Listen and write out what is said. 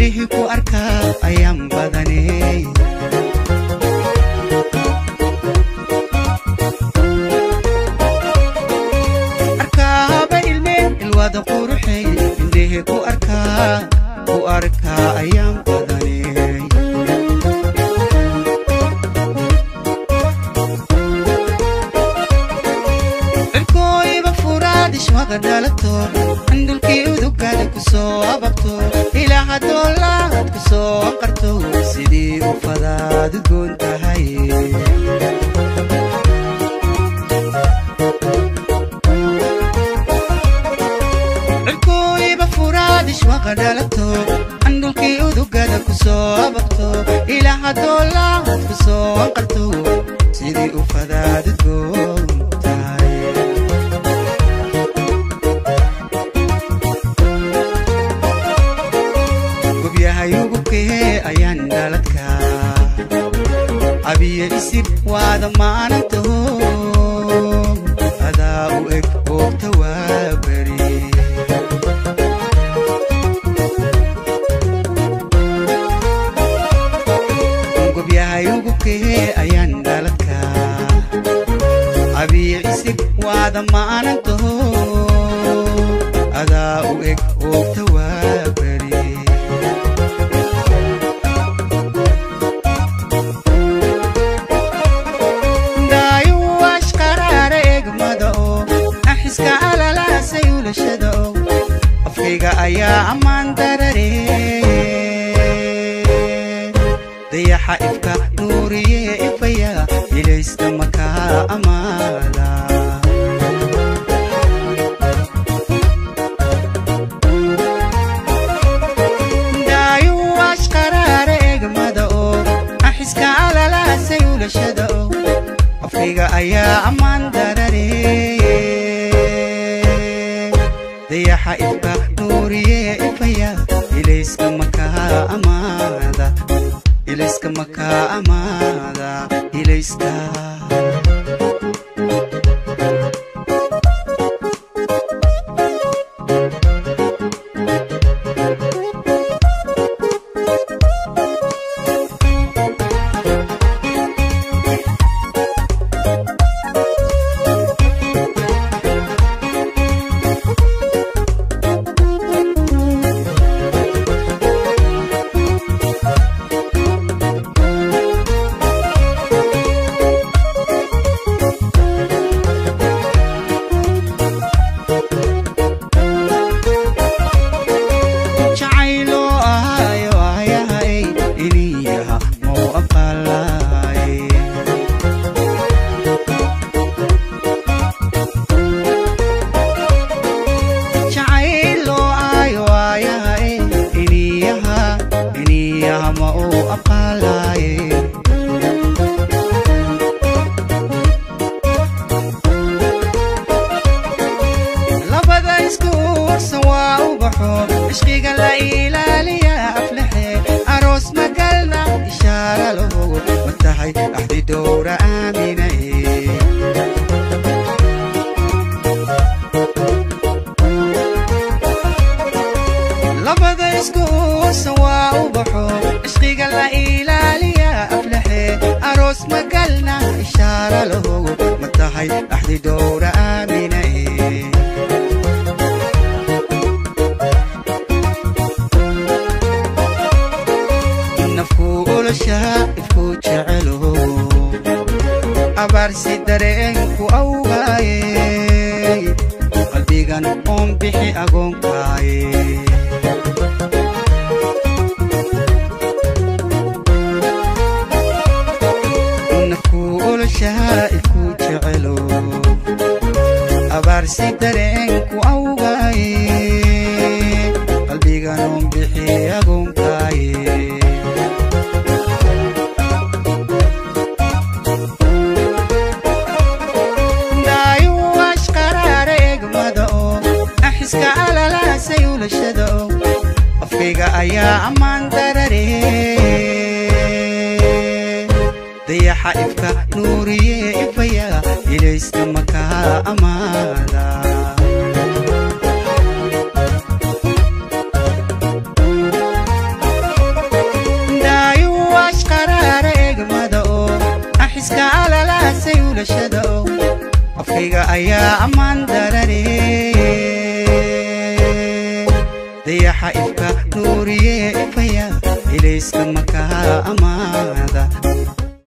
indhihi ku arkaa ayaan badanay arkaaba ilmeen ilwada quruxay indhihi ku arkaa ku arkaa ayaan badanay cirkooyiba furaadishwaqa dhalato candulkii udugada ku soo ababto ilaa haddoo laad ku soo qarto sidii u fadaad udgoon tahay cirkooyiba furaadishwaqa dhalato candulkii udugada ku soo ababto ilaa haddoo laad ku soo qarto sidii u fadaad udgoon tahay gobyahay ugubkee ayaan dhaladka abiye isib waada maanantaho adaa u eg oogta waa beri gobyahay ugubkee ayaan dhaladka abiye isib waada maanantaho adaa u eg oogta waa beri daayuwash qaraara eegmada oo naxiska alalaasay ulashada oo afkayga ayaa ammaan darare dayaxa ifka nuuriye ifaya ilaysta makaa amaada daayuwash qaraara eegmada oo naxiska alalaasay ulashada oo afkayga ayaa ammaan darare dayaxa ifka nuuriye ifaya ilayska makaa amaada ilayska makaa amaada ilayska jacaylo ahayo ayahay iniyaha mau aqalay jacaylo ayo ayahay iniyaha iniyaha mau aqalay labada isku warsan waa u baxo cishqiga la ilaaliya aflexe aroos magalna ishaara lahogo ma tahay axdi dhowra aaminae labada isku warsan waa u baxo cishqiga la ilaaliya aflexe aroos magalna ishaara lahogo ma tahay axdi dhowra aaminae nafku oloshaa ifku jecelo abaarsi dareenku awgaaye qalbigan oon bixi agoonkaaye nafku oloshaa ifku jecelo abaarsi dareenku awgaaye qalbigan oon bixi agoonkaaye daayuwash qaraara eegmada oo naxiska alalaasay ulashada oo afkayga ayaa ammaan darare dayaxa ifka nuuriye ifaya ilaysta makaa amaada xulashada ow afkayga ayaa ammaan darane dayaxa ifka nuuriye ifaya ilayska makaa ammaan